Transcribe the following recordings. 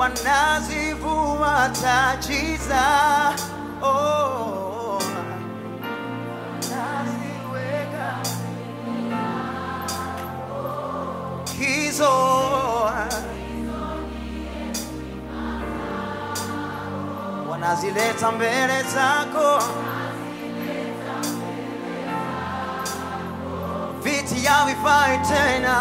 wanazivua taji za oh, naziweka hizo wanazileta mbele zako viti havifai tena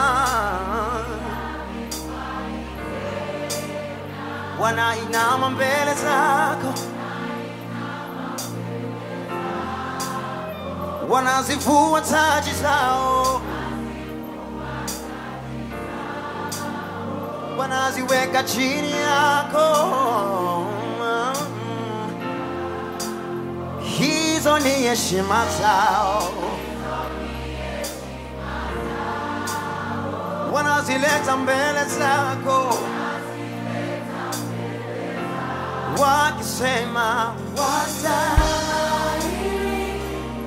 wanainama mbele zako wanazivua taji zao wanaziweka chini yako hizo ni heshima zao wanazileta mbele zako wakisema wastahili,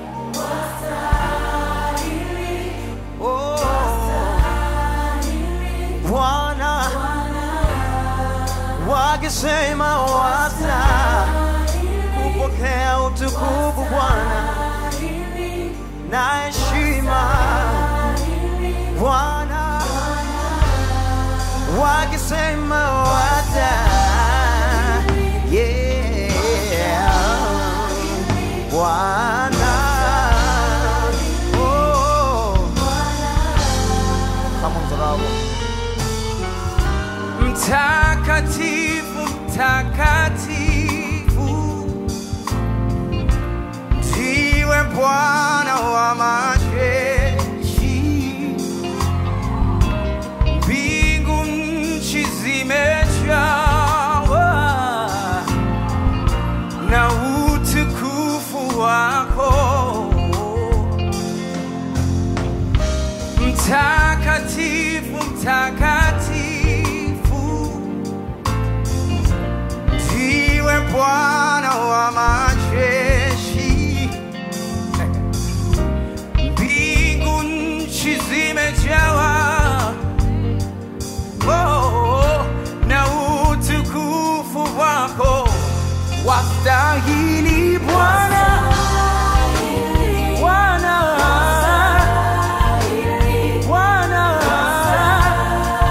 oh, Bwana wakisema wasta kupokea utukufu Bwana na heshima Bwana wakisema wasta yeah Bwana oh kama mzarabo Mtakatifu, mtakatifu, ndiwe Bwana wa majeshi. Mbingu nchi zimejawa na utukufu wako. Mtakatifu, mtakatifu, ndiwe Bwana wa majeshi. Mbingu nchi zimejawa oh, na utukufu wako. Wastahili Bwana, Bwana, Bwana,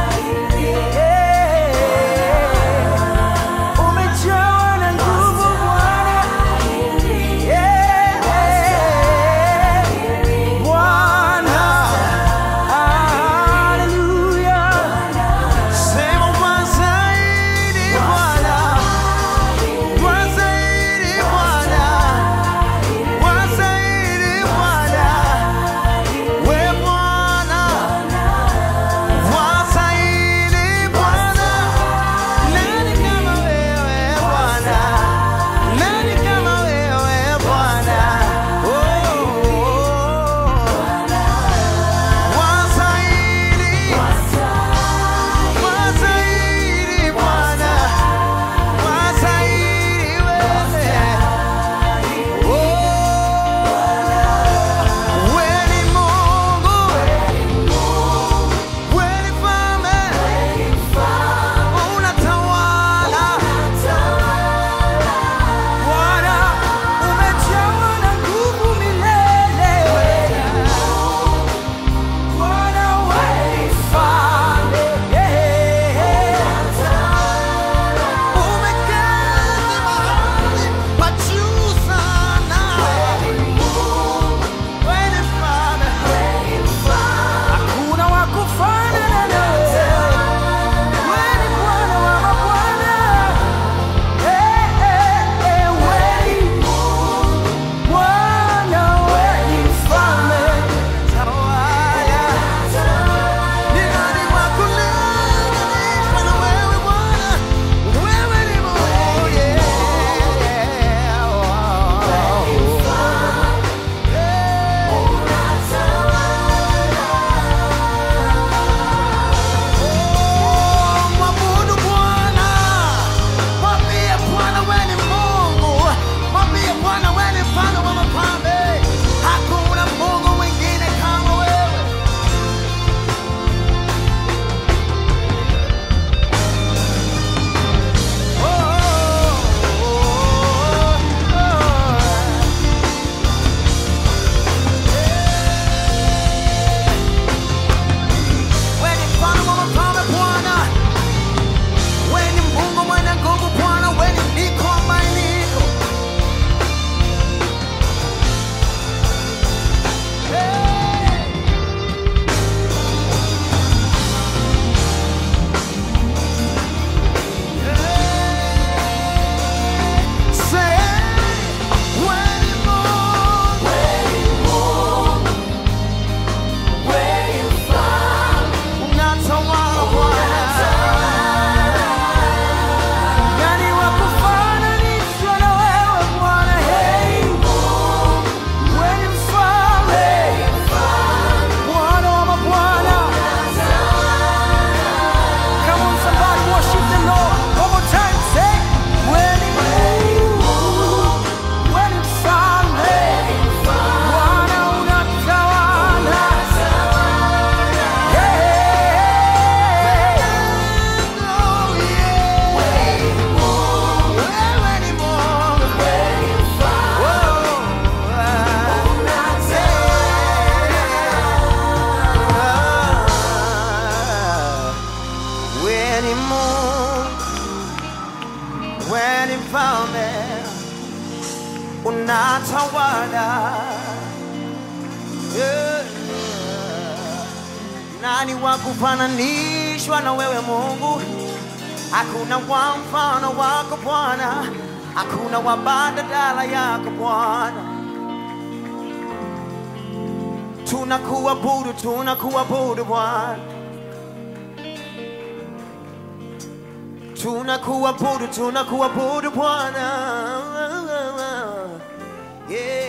ni Mungu, wewe ni mfalme, unatawala. Yeah. Nani wa kufananishwa na wewe Mungu? Hakuna wa mfano wako Bwana, hakuna wa badala yako Bwana. Tunakuabudu, tunakuabudu Bwana, tunakuabudu, tunakuabudu Bwana. Yeah.